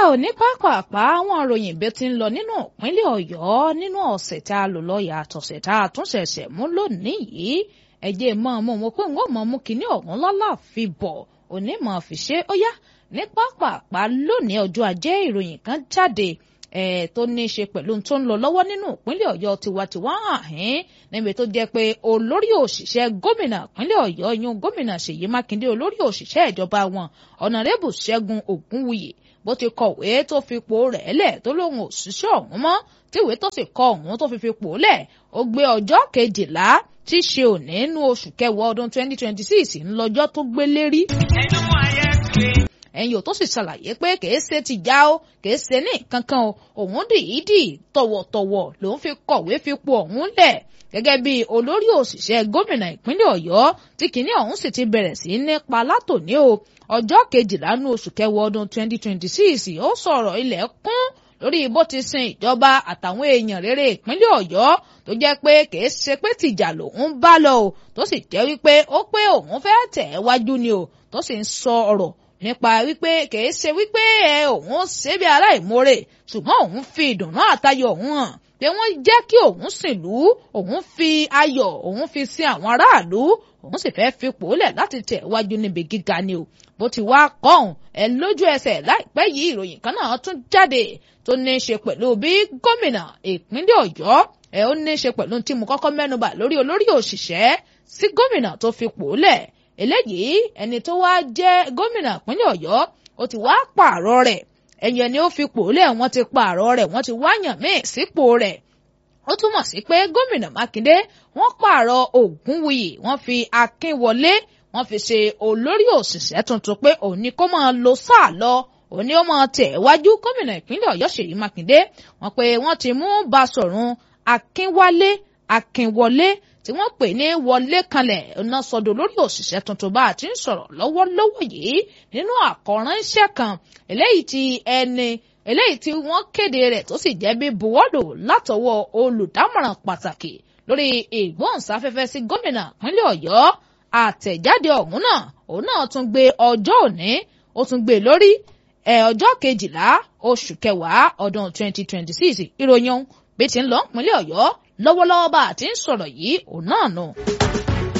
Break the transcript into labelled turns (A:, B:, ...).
A: yá ò ní pápápá àwọn ìròyìn bí ó ti ń lọ nínú ìpínlẹ̀ Ọ̀yọ́ nínú ọ̀sẹ̀ tá a lò lọ yàtọ̀ ọ̀sẹ̀ tá a tún ṣẹ̀ṣẹ̀ mú lónìí yìí ẹ̀jẹ̀ mọ́ ọmọ mo pé ń wọ́n mọ́ mú kinní ọ̀hún lọ́la fi bọ̀ òní mọ̀ fi ṣe ó yá ní pápápá lónìí ọjọ́ ajé ìròyìn kan jáde ẹ̀ tó ní í ṣe pẹ̀lú tó ń lọ lọ́wọ́ nínú ìpínlẹ̀ Ọ̀yọ́ tiwantiwa hàn níbi tó jẹ́ pé olórí òṣìṣẹ́ gómìnà ìpínlẹ̀ Ọ̀yọ́ yún gómìnà Ṣèyí Mákindé olórí òṣìṣẹ́ ìjọba wọn ọ̀nàrẹ́bù Ṣẹ́gun Ògúnwùyí bó ti kọ̀wé tó fipò rẹ̀ lẹ̀ tó lóun òṣìṣẹ́ ọ̀hún mọ́ tíwèé tó sì kọ ọ̀hún tó fi fipò lẹ̀ ó gbé ọjọ́ kejìlá tí í ṣe òní nínú oṣù kẹwàá ọdún 2026 ńlọ́jọ́ tó gbé lérí ẹ̀yin ò tó sì ṣàlàyé pé kìí ṣe ti já ó kìí ṣe ní kankan o òun dìídì tọ̀wọ̀tọ̀wọ̀ lòun fi kọ̀wé fipò ọ̀hún lẹ̀ gẹ́gẹ́ bí olórí òṣìṣẹ́ gómìnà ìpínlẹ̀ Ọ̀yọ́ tí kìíní ọ̀hún sì ti bẹ̀rẹ̀ sí nípa látòní o ọjọ́ kejìlá nú oṣù kẹwàá ọdún 2026 ó sọ̀rọ̀ ilẹ̀ kún lórí bó ti sin ìjọba àtàwọn èèyàn rere ìpínlẹ̀ Ọ̀yọ́ tó jẹ́ pé kìí ṣe pé tìjà lòun bá lọ o tó sì jẹ́ wípé ó pé òun fẹ́ tẹ̀ wájú ni o tó sì ń sọ ọ̀rọ̀ nípa wípé kìí ṣe wípé ẹ òun ṣe bí aláìmoore ṣùgbọ́n òun fi ìdùnnú àtayọ̀ òun hàn pé wọ́n jẹ́ kí òun sìnlú òun fi ayọ̀ òun fi sin àwọn aráàlú òun sì fẹ́ fipò lẹ̀ láti tẹ̀ wájú níbi gíga ni o bó ti wá kọ́hún ẹ lójú ẹsẹ̀ láìpẹ́ yìí ìròyìn kan náà tún jáde tó ní í ṣe pẹ̀lú bí gómìnà ìpínlẹ̀ Ọ̀yọ́ ẹ ó ní í ṣe pẹ̀lú tí mo kọ́kọ́ mẹ́nubà lórí olórí òṣìṣẹ́ sí gómìnà tó fipò lẹ̀ eléyìí ẹni tó wá jẹ́ gómìnà ìpínlẹ̀ Ọ̀yọ́ ó ti wá pààrọ̀ rẹ̀ ẹ̀yìn ẹni ó fipò lẹ̀ wọ́n ti pààrọ̀ rẹ̀ wọ́n ti wáyàn míì sípò rẹ̀ ó túmọ̀ sí pé gómìnà Mákindé wọ́n pààrọ̀ Ògúnwùyí wọ́n fi Akínwọlé wọ́n fi ṣe olórí òṣìṣẹ́ tuntun pé òun ni kó máa lo sáà lọ òun ni ó máa tẹ̀ wájú gómìnà ìpínlẹ̀ Ọ̀yọ́ Ṣèyí Mákindé wọ́n pé wọ́n ti mú Basọ̀run Akínwálé Akínwọlé tí wọ́n pè ní wọlé kanlẹ̀ ọ̀nà sọ̀dọ̀ lórí òṣìṣẹ́ tuntun bá a ti ń sọ̀rọ̀ lọ́wọ́lọ́wọ́ yìí nínú àkọ́ránṣẹ́ kan eléyìí tí ẹni eléyìí tí wọ́n kéde rẹ̀ tó sì jẹ́ bí buwọ́lù látọwọ́ olùdámọ̀ràn pàtàkì lórí ìgbóhùnsáfẹ́fẹ́ sí gómìnà ìpínlẹ̀ Ọ̀yọ́ àtẹ̀jáde ọ̀hún náà òun náà tún gbé ọjọ́ òní ó tún gbé lórí ẹ̀ ọjọ́ kejìlá oṣù kẹwàá ọdún 2026 ìròyìn bí ti ń lọ ìpínlẹ̀ Ọ̀yọ́ lọ́wọ́lọ́wọ́ bá a ti ń sọ̀rọ̀ yìí òun náà nù.